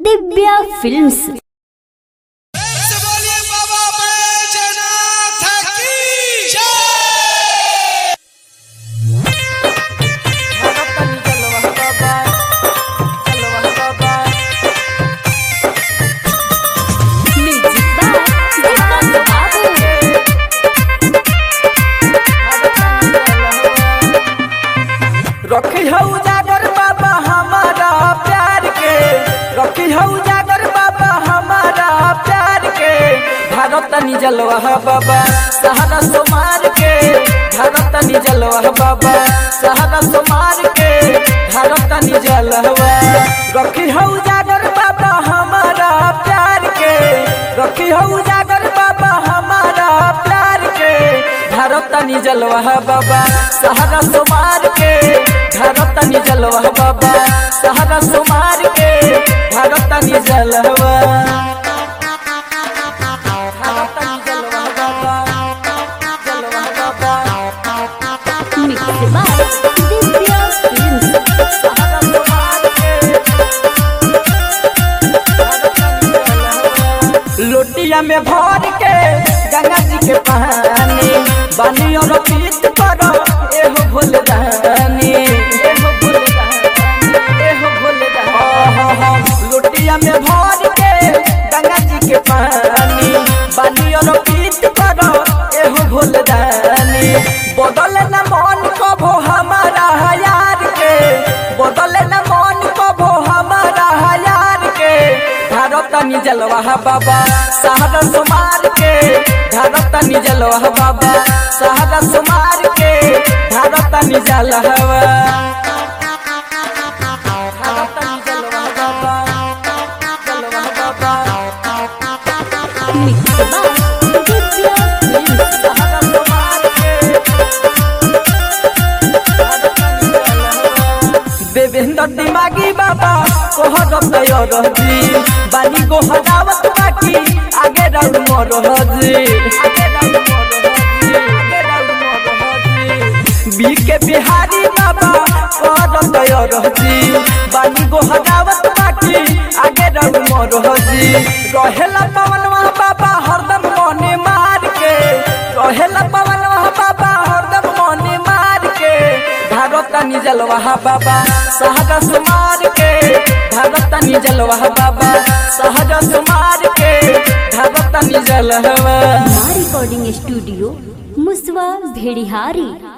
Divya films से बोलिए बाबा बैजनाथ की जय रखी हऊ जागर बाबा हमारा प्यार के रखी हऊ जागर बाबा हमारा प्यार के भारत निजलवा बाबा सहारा सोमार के भारत निजलवा बाबा सहारा सोमार के भारत निजलवा रखी हऊ जागर बाबा हमारा प्यार के रखी हऊ जागर बाबा हमारा प्यार के भारत निजलवा बाबा सहारा सोमार के भारत निजलवा बाबा सहारा सोमार के भारत निजलवा भारत निजलवा बाबा जलवा बाबा दिव्या फिल्म्स सहारा सोमार के लोटिया में भर के गंगा जी के पानी बानी और पीत करो एहो भोले दानी एहो भोले दानी एहो भोले दानी लोटिया में भर के गंगा जी के पानी बानी और पीत करो एहो भोले दानी बदल न मन कभो हमारा यार के बदल न मन कभो हमारा यार के भारत निजलवा बाबा सहारा सुमार के भारत निजलवा बाबा सहारा सुमार के भारत निजलवा भारत निजलवा बाबा जलवा बाबा दिव्या फिल्म्स सहारा सुमार के देवेंद्र दिमागी बाबा कोहर तैयार जी बानी को हटावत बाकी आगे राउंड मोर हजी आगे राउंड मोर हजी आगे राउंड मोर हजी बी के बिहारी बाबा कोहर तैयार जी बानी को हटावत बाकी आगे राउंड मोर हजी रहेला पवन बाबा हरदम मने मार के रहेला पवन बाबा हरदम मने मार के भारत निजलवा बाबा सहजा सुमार के भारत निजलवा बाबा सहजा सुमार के भारत निजलवा रिकॉर्डिंग स्टूडियो मुसवा भेड़िहारी